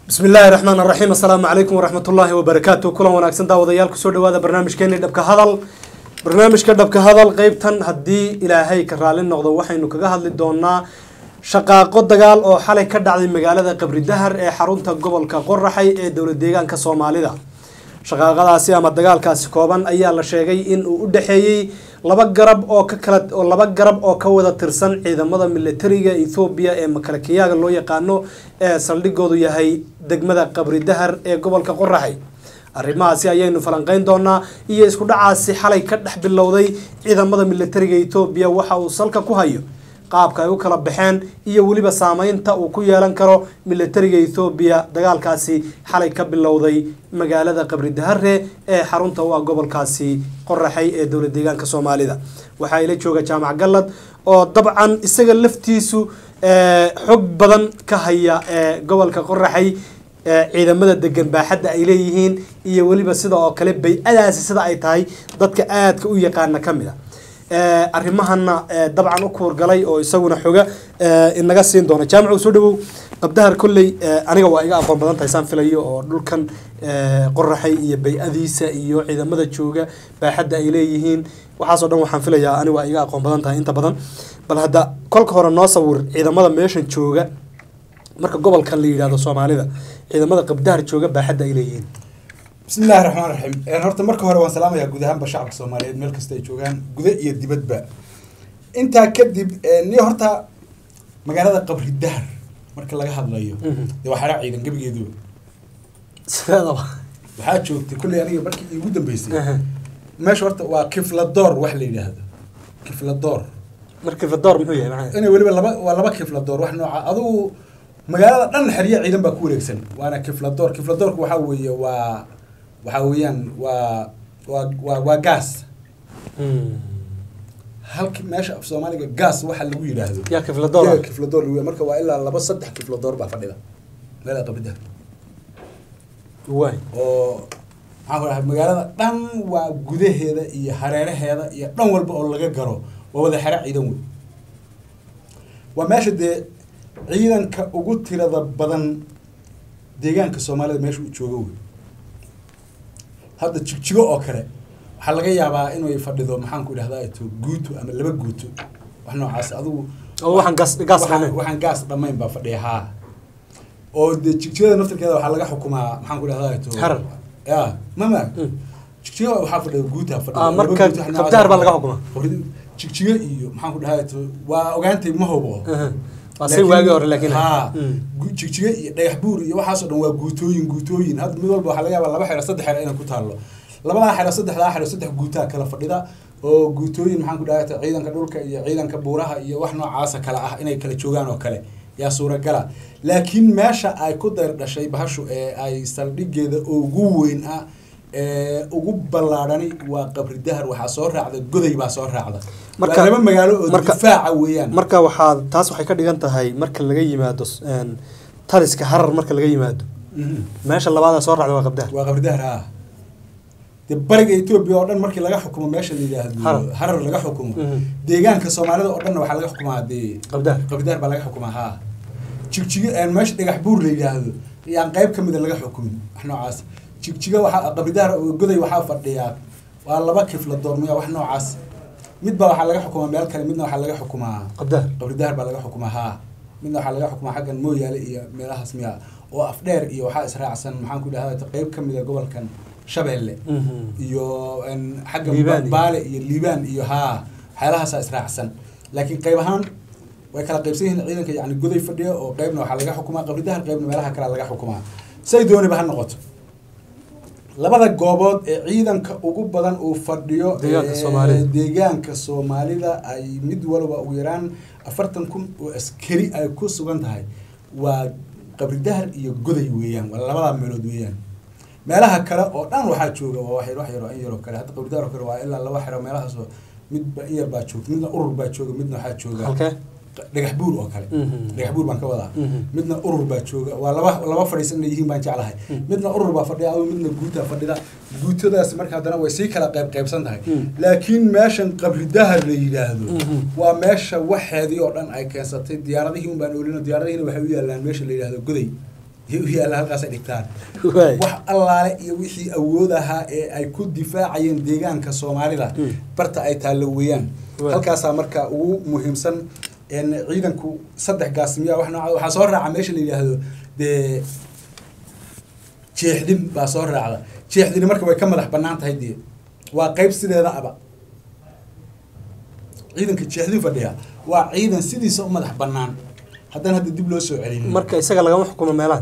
bismi illaahi raxmaan raxiim assalaamu calaykum waraxmat ullaahi wabarakaatu kulan wanaagsan daawadayaal kusoo dhawaada barnaamijkeeni dhabka hadal barnaamijka dhabka hadal qeybtan haddii ilaahay ka raali noqdo waxaynu kaga hadli doonaa shaqaaqo dagaal oo xalay ka dhacday magaalada qabri dahar ee xarunta gobolka qoraxay ee dowlad deegaanka soomaalida shaqaaqadaasi ama dagaalkaasi kooban ayaa la sheegay in uu u dhexeeyey laba garab oo ka kala oo laba garab oo ka wada tirsan ciidamada militariga ethoobiya ee makalakiyaaga loo yaqaano ee saldhigoodu yahay degmada qabri dahar ee gobolka qoraxay arrimahaasi ayaynu falanqeyn doonaa iyo isku dhacaasi xalay ka dhex bilowday ciidamada militariga ethoobiya waxa uu salka ku hayo qaabka ay u kala baxeen iyo weliba saameynta uu ku yeelan karo militariga ethoobiya dagaalkaasi xalay ka bilowday magaalada qabri dahare ee xarunta u ah gobolkaasi qoraxay ee dowlad deegaanka soomaalida waxaa ila jooga jaamac gallad oo dabcan isaga laftiisu xog badan ka haya ee gobolka qoraxay ciidamada degan baaxadda ay leeyihiin iyo weliba sida oo kale bay-adaasi sida ay tahay dadka aadka u yaqaana ka mid a arrimahana dabcan u kuurgalay oo isaguna xoga inaga siin doona jaamacu soo dhawow qabdahar kolley aniga waa iga aqoon badan tahay saan filayo oo dhulkan qoraxay iyo bay-adiisa iyo ciidamada jooga baaxadda ay leeyihiin waxaasoo dhan waxaan filayaa aniga waa iga aqoon badan tahay inta badan bal hadda kolka hore noo sawir ciidamada meeshan jooga marka gobolkan la yidhahdo soomaalida ciidamada qabdahar jooga baaxadda ay leeyihiin bismi illahi raxmaan raxiim horta marka hore waan salaamayaa guud ahaanba shacabka soomaaliyeed meel kasta ay joogaan guda iyo dibadba intaa kadib ni horta magaalada qabri dahar marka laga hadlayo dee waa xeraa ciidan gebigeeduba sideedaba waxaa joogtay kulley aniga markii iigu dambeysay meesha horta waa kifladoor wax la yidhaahdo kifladoor marka fadoor muxuu yahay maxaa inay weliba laba waa laba kifladoor wax nooca adugu magaalada dhan xerya ciidan baa ku wareegsan waana kifladoor kifladoorku waxaa weeye waa waxaa weeyaan waa waa waa waa gaas halki meesha af soomaaliga gaas waxa lagu yidhaahdo yaa kifladoor Iyaga kifladoor lagu marka waa ilaa laba saddex kifladoor baa fadhida magaalada qabida waay oo maxaan ku dhahay magaalada dhan waa gudaheeda iyo hareeraheeda iyo dhan walba oo laga garo waa wada xero ciidan wey waa meesha dee ciidanka ugu tirada badan deegaanka soomaalida meesha uu joogo wey hadda jigjigo oo kale waxaa laga yaabaa inay fadhido maxaan ku idhahdaa to guuto ama laba guuto wax noocaas adigu oo waxaan gas gas waxaan dhamayn waxaan gaas dhamayn baa fadhiya haa oo dee jigjigada naftirkeeda waxaa laga xukumaa maxaan ku idhahdaa to Harar. ya mama Mm. jigjigo waxaa fadhiya guuta fadhiya Ah, laba marka guuto, wax noocaas qabdahar baa laga xukumaa. Hore- jigjigo iyo maxaan ku idhahdaa to waa ogaantay ma hubo waa say waagi hore laakiin haa Mm. gu- jigjigo iyo dhagax buur iyo waxaasoo dhan waa guutooyin guutooyin hadda mid walba waxaa laga yaabaa laba xero saddex xero inay ku taallo labadaa xero saddexdaa xero saddex guutaa kala fadhida oo guutooyin maxaan ku dhahay ciidanka dhulka iyo ciidanka buuraha iyo wax noocaasa kale ah inay kala joogaan oo kale yaa suuragala laakiin meesha ay ku dayr dhashay bahashu ee ay saldhigeeda ugu weyn ah ee ugu ballaadhani waa qabri dahar waxaa soo raacda goday baa soo raacda Marka- waa laba magaalo oo marka- difaaca weeyaan marka waxaa taas waxay ka dhigan tahay marka laga yimaado s- een, taliska harar marka laga yimaado Mhm. meesha labaada soo raacda waa qabdahar waa qabridahar ah de bariga etoobiya oo dhan markii laga xukumo meesha la yidhaahdo Harar. harar laga xukumo Mhm. deegaanka soomaalida oo dhanna waxaa laga xukumaa dee Qabdahar. qabridahar baa laga xukumaa haa jigjigo een meesha dhagax buur la yidhaahdo yaan qayb ka mida laga xukumin wax noocaas jigjigo waxaa qabridahar oo goday waxaa fadhiyaa waa laba kifla doormiya wax noocaas midba waxaa laga xukumaa meel kale midna waxaa laga xukumaa qabdahar qabridahar baa laga xukumaa haa midna waxaa laga xukumaa xaggan mooyaale iyo meelahaas miya oo afdheer iyo waxaa israacsan maxaan ku idhahdaa qayb ka mida gobolkan shabeelle Mhm. iyo een, xagga Liibaan iyo- baale iyo liibaan iyo haa waxyaalahaasa israacsan laakiin qayb ahaan way kala qaybsan yihiin ciidanka yani goday fadhiya oo qaybna waxaa laga xukumaa qabridahar qaybna meelaha kale laga xukumaa say dooniba ha noqoto labada goobood ee ciidanka ugu badan uu fadhiyo Deegaanka ee Soomaalida. deegaanka soomaalida ay mid walba ugu yaraan afartan kun oo askari ay ku sugan tahay waa qabridahar iyo goday weeyaan waa labadaa meelood weeyaan meelaha kale oo dhan waxaa jooga waa wax yar wax yar oo in yaroo kale hadda qabridahar oo kale waa ilaa laba xero meelahaasoo midba in yar baa joogta midna urur baa jooga midna waxaa jooga halkee dhagax buur oo kale Mhm. dhagax buur baan ka wadaa Mhm. midna urur baa jooga waa laba laba fadhiisan inay yihiin baan jeclahay Mhm. midna urur baa fadhiya adoo midna guutaa fadhida guutadaas marka haddana way sii kala qayb qaybsan tahay Mhm. laakiin meeshan qabridahar la yidhaahdo Mhm. waa meesha waxeedii oo dhan ay keensatay diyaaradihii un baan oolino diyaaradihiina waxay u yaalaan meesha la yidhaahdo goday iyo u yaalla halkaasay dhigtaan waay wax allaale iyo wixii awood ahaa ee ay ku difaacayeen deegaanka soomaalida Mm. barta ay taallo weeyaan Waay. halkaasaa marka ugu muhiimsan een ciidanku saddex gaasimiya wax nooca waxaa soo raaca meesha la yidhaahdo dee jeexdin baa soo raacda jeexdini marka way ka madax bannaan tahay dee waa qayb sideeda aba ciidanka jeexdin fadhiya waa ciidan sidiisa u madax bannaan haddana hadda dib loo soo celinin marka isaga lagama xukumo meelahan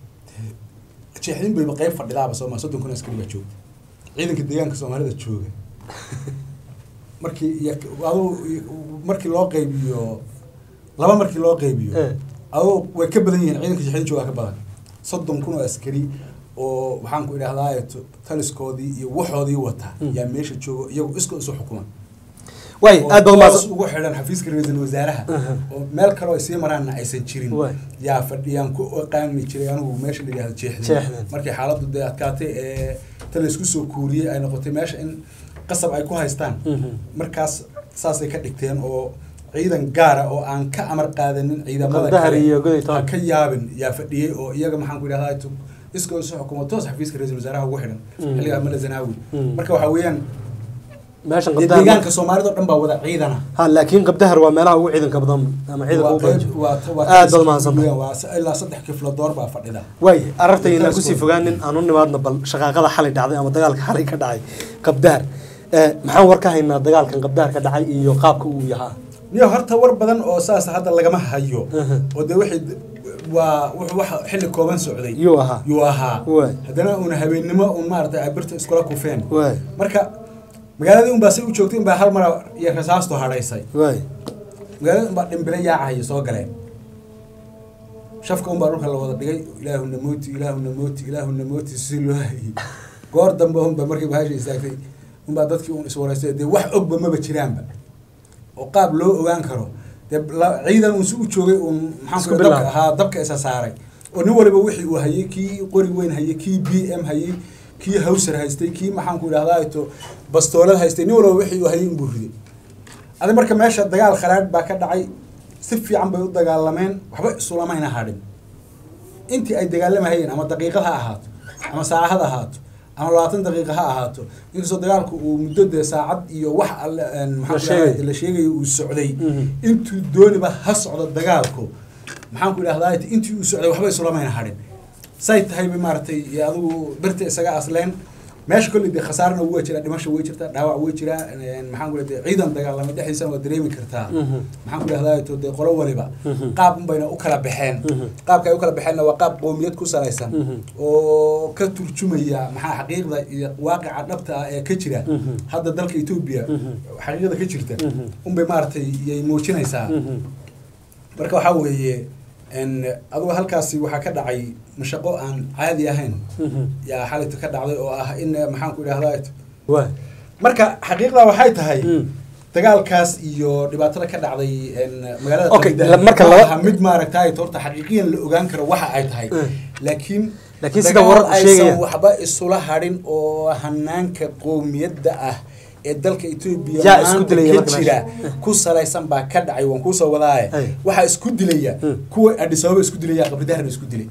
jeexdin bayba qayb fadhidaaba sooma soddon kun askari baa joogta ciidanka deegaanka soomaalida jooga markii iyo aduu markii loo qaybiyo laba markii loo qaybiyo Eh. aduu way ka badan yihiin ciidanka jeexdin jooga ka badan soddon kun oo askari oo waxaan ku idhahdaa taliskoodii iyo waxoodii wata Mm. yaa meesha joogo iyagu iskoo isu xukuma waay oo aad baad toos umahadsan ugu xidhan xafiiska ra-iisul wasaaraha Aha. oo meel kaloo ay sii maraanna aysan jirin Waay. yaa fadhiyaan ku qaani jiray anigu meesha la yidhahdo jeexdin Jeexdin. markii xaaladdu dee adkaatay ee ta laysku soo kuuriyey ay noqotay meesha in qasab ay ku haystaan Mhm. markaas saasay ka dhigteen oo ciidan gaara oo aan ka amar qaadanin ciidamada Qandahar kale iyo Goday Town. ha ka yaabin yaa fadhiyey oo iyaga maxaan ku idhahdaa tu- iskoo isu xukumo toos xafiiska ra-iisul wasaaraha ugu xidhan Mm. xilligaa mala zanaawi Mm. marka waxaa weeyaan meeshan dee qabdahar deegaanka soomaalida oo dhan baa wada ciidana ha laakiin qabdahar waa meelaha ugu ciidanka badan ama ciidanka ugu badan jiro. aad baad umahadsantahay waa ilaa saddex kifladoor baa fadhida waay arartayna Intaas kusii waa- fogaanin aan u nimaadno bal shaqaaqada xalay dhacday ama dagaalka xalay ka dhacay qabdahar Eh, maxaan war ka haynaa dagaalkan qabdahar ka dhacay iyo qaabka uu yahaa niyo horta war badan oo saas hadda lagama hayo Aha. oo dee wixii waa wuxuu wax xilli kooban socday yuu ahaa yuu ahaa Waay. haddana uuna habeennimo un maaragtay ay birta iskula kufeen waay marka magaaladii unbaa say u joogtay unbaa hal mara iyo rasaastu hadhaysay waay magaalada unbaa dhimbile yaacahaya soo galeen shafka unbaa dhulka la wada dhigay ilaahuna mooti ilaahuna mooti ilaahuna mooti si loo hayay goor dambe unba markii bahasha istaagtay unbaa dadkii un iswareystay dee wax ogba maba jiraanba oo qaab loo ogaan karo dee la- ciidan un si u joogay un maxaan Isku ku dabka bilaabay. ahaa dabka isa saaray oo nin waliba wixii uu hayay kii qori weyn hayay kii b m hayay kii hawsar haystay kii maxaan ku idhahdaa to bastoolad haystay nin waliba wixii uu hayay inbuu riday adi marka meesha dagaal kharaadh baa ka dhacay si fiican bay u dagaalameen waxba isulamayna hadhin intii ay dagaalamahayeen ama daqiiqad ha ahaato ama saacad ha ahaato ama labaatan daqiiqa ha ahaato inkastoo dagaalku uu muddo dee saacad iyo wax alle een, maxaan ku sheegayo. idhahdaa, la sheegayo uu socday Mhm. intuu dooniba ha socdo dagaalku maxaan ku idhahdaa intii uu socday waxba isulamayna hadhin say tahay bay maaragtay iyo adigu birta isaga asleen meesha kolley dee khasaarna waa jiraa dhimasho way jirtaa dhaawac way jiraa een, maxaan ku idhahdaa ciidan dagaalamay dhexdiisana waa dareemi kartaa Mhm. maxaan ku idhahdaa to dee qolo waliba Mhm. qaab unbayna u kala baxeen Mhm. qaabka ay u kala baxeenna waa qaab qowmiyad ku salaysan Mhm. oo ka turjumaya maxaa xaqiiqda iyo waaqica dhabta ah ee ka jira Mhm. hadda dalka etoobiya Mhm. xaqiiqda ka jirta Mhm. unbay maaragtay yay muujinaysaa Mhm. marka waxaa weeye n adugu halkaasi waxaa ka dhacay mashaqo aan caadi ahayn Mhm. yaa xalayta ka dhacday oo ah in maxaan ku idhahdaa waay marka xaqiiqda waxay tahay Mm. dagaalkaas iyo dhibaatada ka dhacday n magaalada Okay, Qadiida la- marka ma laba- aha mid maaragtay horta xaqiiqiyan la ogaan karo waxa ay tahay Mm. laakiin Laakiin sida dagaal wararku aysan sheegayaan. waxba isula hadhin oo hanaanka qowmiyadda ah ee dalka Ethiopia Yaa isku maanta dilaya ka marka jira meesha. ku salaysan baa ka dhacay waan kuusoo wadaaye Ay. waxaa isku dilaya Mm. kuwa Addis Ababa isku dilaya qabridaharna isku dilay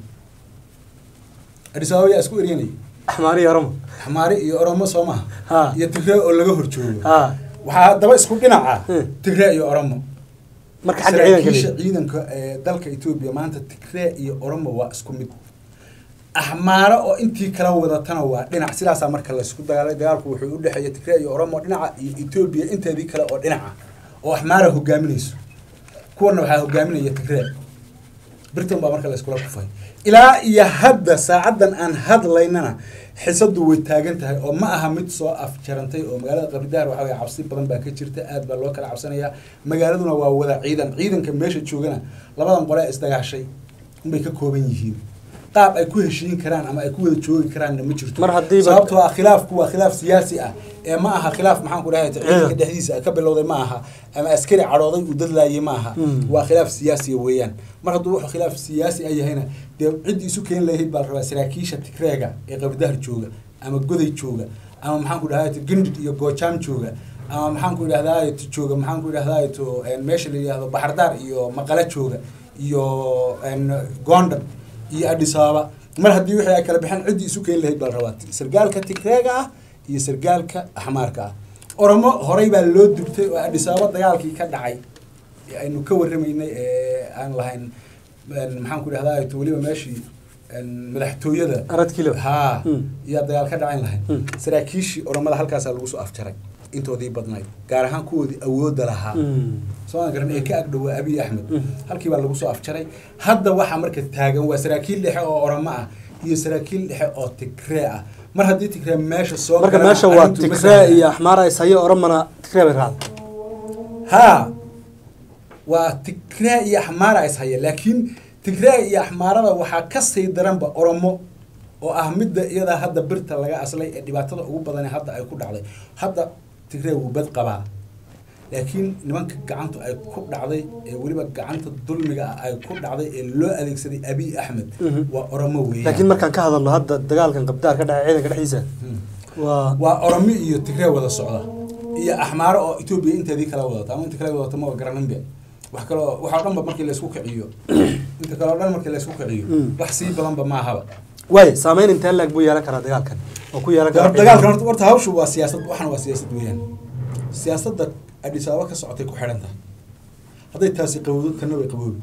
Addis Ababa yaa isku eryanay axmaari iyo oromo xamaari iyo oromo soo maha Ha. iyo tigre oo laga horjoogo ha waxaa haddaba isku dhinaca Mm. tigre iyo oromo marka xagga ciidanka saraakiisha leeyahay. ciidanka ee dalka Ethiopia maanta Tigray iyo Oromo waa isku mid axmaaro oo intii kala wadatana waa dhinac sidaasaa marka la isku dagaalay dagaalku wuxuu u dhexeeya Tigray iyo Oromo dhinaca iyo Ethiopia inteedii kale oo dhinaca oo axmaara hogaaminayso kuwana waxaa hogaaminaya Tigray Britain baa marka la iskula kufay ilaa iyo hadda saacadan aan hadlaynana xisadu way taagan tahay oo ma aha mid soo afjarantay oo magaalada qabridaar waxaa weye cabsi badan baa ka jirta aad baa loo kala cabsanayaa magaaladuna waa wada ciidan ciidanka meesha joogana labadan qole ee isdagaashay unbay ka kooban yihiin qaab ay ku heshiin karaan ama ay ku wada joogi karaanna ma jirto Mar haddiiba- sababtoo ah khilaafku waa khilaaf siyaasi ah ee ma aha khilaaf maxaan ku dhahay ciidanka Ciidan. dhexdiisa ka bilowday ma aha ama askari cadhooday uu dadlaayay ma aha Mm. waa khilaaf siyaasiya weeyaan mar hadduu wuxuu khilaaf siyaasi a yahayna dee ciddii isu keeni lahayd baa la rabaa saraakiisha tigreega ee qabdahar jooga ama goday jooga ama maxaan ku dhahay gindhid iyo goojaam jooga ama maxaan ku idhahdaa jooga maxaan ku idhahdaa to meesha la yidhahdo baxardaar iyo maqale jooga iyo n gondar iyo adhisaaba mar haddii wixii ay kala baxeen ciddii isu keeni lahayd baa la rabaa sargaalka tigreega ah iyo sargaalka axmaarka ah oromo horey baa loo dubtay oo adhisaaba dagaalkii ka dhacay ee aynu ka warramaynay ee aan lahayn maxaan ku dhahdaa to weliba meeshii madaxtooyada aradkilo haa Mm. iyaa dagaal ka dhacayn lahayn Mm. saraakiishii oromada halkaasaa lagu soo afjaray intoodii badnayd gaar ahaan kuwoodii awoodda lahaa soo garan ee ka agdhowaa abiy axmed Mm. halkii baa lagu soo afjaray hadda waxaa marka taagan waa saraakiil dhexe oo oromo ah iyo saraakiil dhexe oo tigree ah mar haddii tigree meesha soo marka galaan, meesha waa arrintu ma tigree sahlan. iyo axmaara ishayo oromana tigree bay raacda haa waa tigree iyo axmaara is haya laakiin tigree iyo axmaarada waxaa ka sii daranba oromo oo ah midda iyadaa hadda birta laga aslay ee dhibaatada ugu badan hadda ay ku dhacday hadda tigree wuu bad qabaa laakiin nimanka gacantu ay ku dhacday ee weliba gacanta dulmiga ah ay ku dhacday ee loo adeegsaday abiy axmed Mhm. waa oromo weeyaan laakiin markaan ka hadalno hadda dagaalkan qabdaar ka dhacay ciidanka dhexdiisa Hmm. waa waa oromo iyo tigree wada socda iyo axmaaro oo etoobiya inteedii kala wadata ama inta kala wadata ma garaninbe wax kaloo waxoo dhanba markii laysku kiciyo inta kaleo dhan markii laysku kiciyo Mm. wax sii badanba maahaba waay saameyn intee laag buu yeelan karaa dagaalkan oo ku yeelan karaa dagaalkan horta horta hawshu waa siyaasad waxana waa siyaasad weeyaan siyaasadda adis ababa ka socotay ku xidhan tahay hadday taasi qabowdo tanna way qaboobi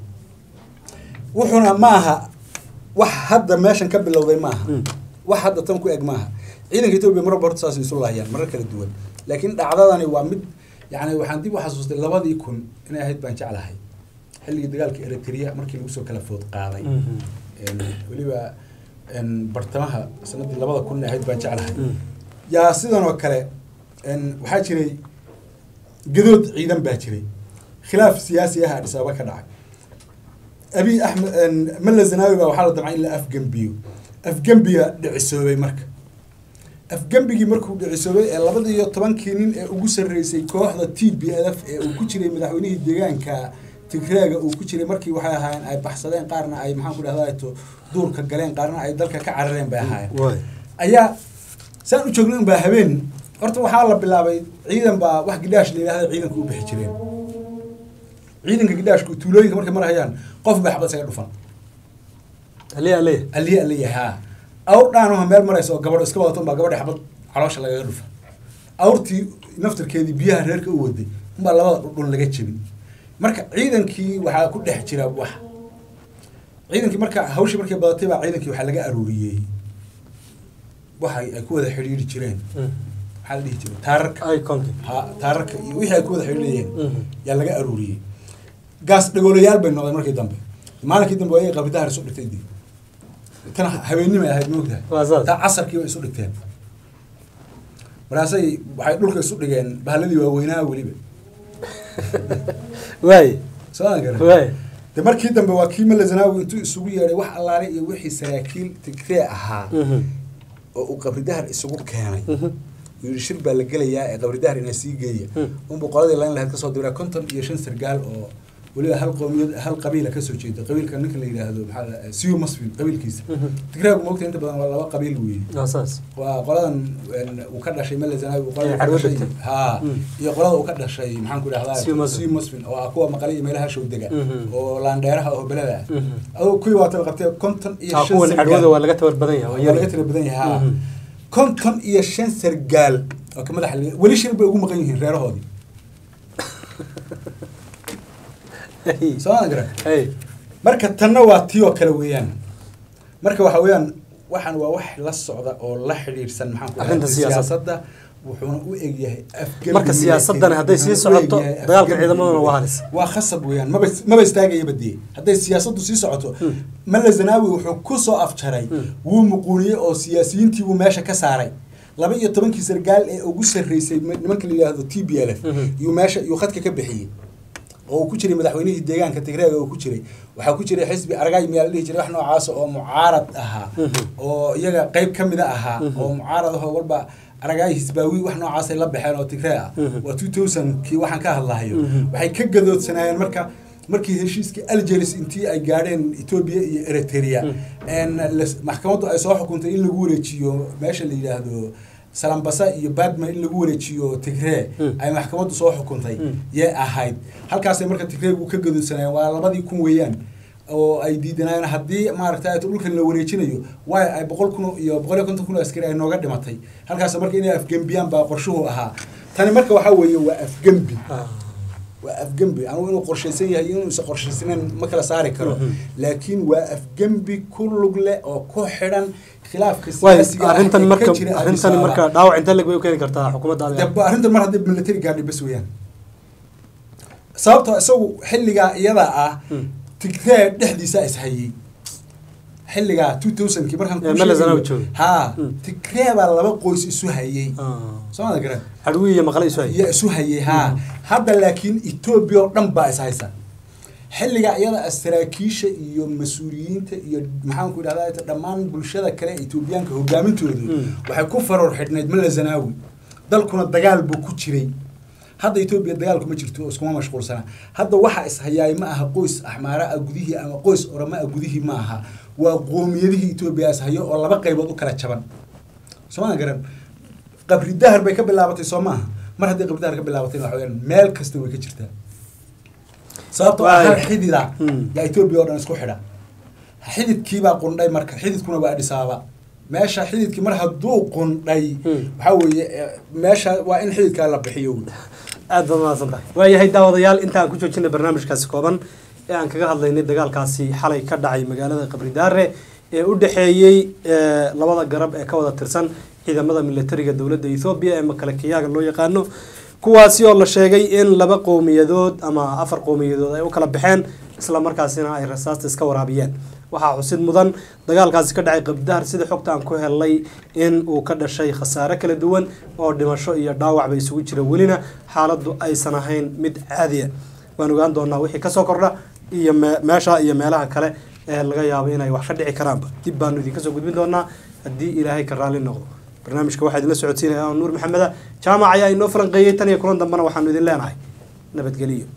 wuxuuna ma aha wax hadda meeshan ka bilowday maaha Mm. wax hadda tan ku eg maaha ciidanka etoobiya mar walba horta saas isu laayaan marar kala duwan laakiin dhacdadani waa mid yani waxaan dib u xasuustay labadii kun inay ahayd baan jeclahay xilligii dagaalka eritrea markii lagu soo kala food qaaday Mhm. Een, weliba een, bartamaha sanadii labada kun inay ahayd baan jeclahay Mm. yaa sidan oo kale een, waxaa jiray gadood ciidan baa jiray khilaaf siyaasi ah adis ababa ka dhacay abiy axmed een, malla zanaawi baa waxaa la damcay in la afgembiyo afgembiga dhicisoobay marka afgembigii markuu dhicisoobay ee labada iyo tobankii nin ee ugu sarreysay kooxda t b l f ee uu ku jiray madaxweynihii deegaanka tigreega uu ku jiray markii waxay ahaayeen ay baxsadeen qaarna ay maxaan ku dhahdaa to duurka galeen qaarna ay dalka ka carareen bay ahaayeen waay ayaa saan u joogno unbaa habeen horta waxaa la bilaabay ciidan baa wax gidhaash la yidhahda ciidanka u bixi jireen ciidanka gidhaashku tuulooyinka markay marayaan qof bay xabad isaga dhufan aliya aliya aliya aliya haa awr dhaanaha meel maraysa oo gabadho iska wadato unbaa gabadhi xabad caloosha lagaga dhufa awrtii naftarkeedii biyaha reerka u waday unbaa labada dhudhun laga jebin marka ciidankii waxaa ku dhex jira wax ciidankii marka hawshii markay badatay baa ciidankii waxaa laga aruuriyey waxay ay ku wada xidhiiri jireen maxaa la dhihi jiray taararka iconki ha taararka iyo wixii ay ku wada xidhiirayeen Mhm. yaa laga aruuriyey gaas dhagoolayaal bay noqdeen markii dambe maalinkii dambe waa qabridahar isu dhigtay dib tan habeennimay ahayd moogtahay Waa saas. taa casarkii bay isu dhigteen markaasay waxay dhulka isu dhigeen bahladii waaweynaa weliba waay soo aan garan waay de markii dambe waa kii mala zanaawi intuu isugu yeedhay wax allaale iyo wixii saraakiil tigree ahaa Mhm. oo uu qabridahar isugu keenay Mhm. yidhi shir baa la gelayaa ee qabridahar inaa sii geeya Hmm. unbuu qoladii layn lahayd kasoo diraa konton iyo shan sargaal oo weliba hal qoomiyad hal qabiila kasoo jeeda qabiilka ninka la yidhaahdo maxaa la siyu masfin qabiilkiisa Mhm. tigraagu moogta inta badan waa laba qabiil weeye waa saas waa qoladan een, uu ka dhashay mala zanaawi uu qolada Ee, ka Carwo dhashay degtay. haa Mm. iyo qolada uu ka dhashay maxaan ku dhahdaa Siyu Muslim. siyu musfin oo ah kuwa maqale iyo meelaha show dega Mhm. oo laandheeraha oo belada ah Mhm. aduu kuwii waata qabtee konton iyo aa shan kuwan sargaal. cadwada waa laga tabar badan yahay waa laga tira badan yahay haa. Mhm. konton iyo shan sargaal oo ka madaxa laga- weli shir bay ugu maqan yihiin reerahoodii Hey. soo ma garan hey marka tanna waa tii oo kale weeyaan marka waxa weeyaan waxaan waa wax la socda oo la xidhiidhsan maxaan ku Arrinta dhahay, siyaasadda. siyaasadda wuxuuna u egyahay afgembi Marka siyaasaddani hadday sii wuxuuna u socoto, egyahay dagaalka afgembi. ciidamaduna waa halis. waa khasab weeyaan maba maba istaagayaba dee hadday siyaasaddu sii socoto Hmm. malla zanaawi wuxuu ku soo afjaray Hmm. wuu muquuniyey oo siyaasiyiintii buu meesha ka saaray laba iyo tobankii sargaal ee ugu sarreysay nimanka la yidhaahdo t b l f Mhm. iyuu meesha iyuu khadka ka bixiyey oo uu ku jiray madaxweynihii deegaanka tigreega uu ku jiray waxaa ku jiray xisbi argay miyaa la dhihi jiray wax noocaasa oo mucaarad ahaa Mhm. oo iyaga qayb ka mida ahaa Mhm. oo mucaarad ahoo walba aragay hisbaawi wax noocaasay la baxeen oo tigree ah Mhm. waa two thousand kii waxaan ka hadlahayo Mhm. waxay ka gadoodsanaayeen marka markii heshiiskii algeris intii ay gaadheen etoobiya iyo eritrea Mhm. en las- maxkamaddu ay soo xukuntay in lagu wareejiyo meesha la yidhaahdo salambasa iyo badma in lagu wareejiyo tigree Mm. ay maxkamaddu soo xukuntay Mm. yee ahayd halkaasay marka tigreegu ka gadoodsanayeen waa labadii kun weeyaan oo ay diidanayeen haddii maaragtay dhulkan la wareejinayo waayo ay boqol kun iyo boqol iyo konton kun oo askari ay nooga dhimatay halkaas marka inay afgembiyaan baa qorshuhu ahaa tani marka waxaa weeye waa afgembi waa afgembi anugu inuu qorshaysan yahay iyo inuusan qorshaysanayn ma kala saari karo laakiin waa afgembi ku lug leh oo ku xidhan khilaafka waay siyaasiga ah arrintan ee marka ka jira Addis arrintan Ababa. marka dhaawac intee leg bay u keeni kartaa xukuumadda adiga daba arrintan mar haddii military gaadhi bas weeyaan sababtoo isagu xilligaa iyada ah Hmm. tigree dhexdiisa ishayey xilligaa two thousandkii markaan Ee, kuu Mele Zenawi sheegayo. joogay. haa Hmm. tigree baa laba qoys isu hayey Ah. soo mada garan hadhwi iyo maqle isu hay iyo isu hayey haa hadda laakiin etoobiya oo dhan baa is haysa xilliga iyada ah saraakiisha iyo mas-uuliyiinta iyo maxaanku idhahdaa dhammaan bulshada kale ee etoobiyaanka hogaamintoodu Mm. waxay ku faroor xidhnayd mala zanaawi dalkuna dagaal buu ku jiray hadda etoobiya dagaal kuma jirto oo iskuma mashquulsana hadda waxa ishayaay ma aha qoys axmaara ah gudihii ama qoys orama ah gudihii ma aha waa qoomiyadihii etoobiya ishayo oo laba qaybood u kala jaban sooma garan qabri dahar bay ka bilaabatay soo maaha mar haddii qabri dahar ka bilaabatay waxa weyaan meel kasta way ka jirtaa sababtoo ah Waay. hal xidida Hmm. yaa etoobiya oo dhan isku xidha xididkiibaa qundhay marka xididkuna waa Addis Ababa meesha xididkii mar hadduu qundhay Hmm. waxaa weeye eh, meesha waa in xididkaa la bixiyo aad baad mahadsan tahay waayahay daawadayaal intaan ku joojinay barnaamijkaasi kooban ee aan kaga hadlaynay dagaalkaasi xalay ka dhacay magaalada qabridaare ee u dhexeeyey eh, labada garab ee ka wada tirsan ciidamada militariga dowladda ethoobiya ee makalakiyaaga loo yaqaano kuwaasi oo la sheegay in laba qowmiyadood ama afar qowmiyadood ay u kala baxeen isla markaasina ay rasaasta iska waraabiyeen waxaa xusid mudan dagaalkaasi ka dhacay qabdahar sida xogta aan ku helnay in uu ka dhashay khasaare kala duwan oo dhimasho iyo dhaawac ba isugu jira welina xaaladdu aysan ahayn mid caadiya waan ogaan doonaa wixii kasoo kordha iyo me- meesha iyo meelaha kale ee laga yaabo inay wax ka dhici karaanba dib baanu idinka soo gudbin doonaa haddii ilaahay ka raalli noqdo barnaamijka waxaa idinla socodsiinaya aan nuur maxameda jaamac ayaa inoo falanqeeyey tan iyo kulan dambena waxaanu idin leenahay nabadgeliyo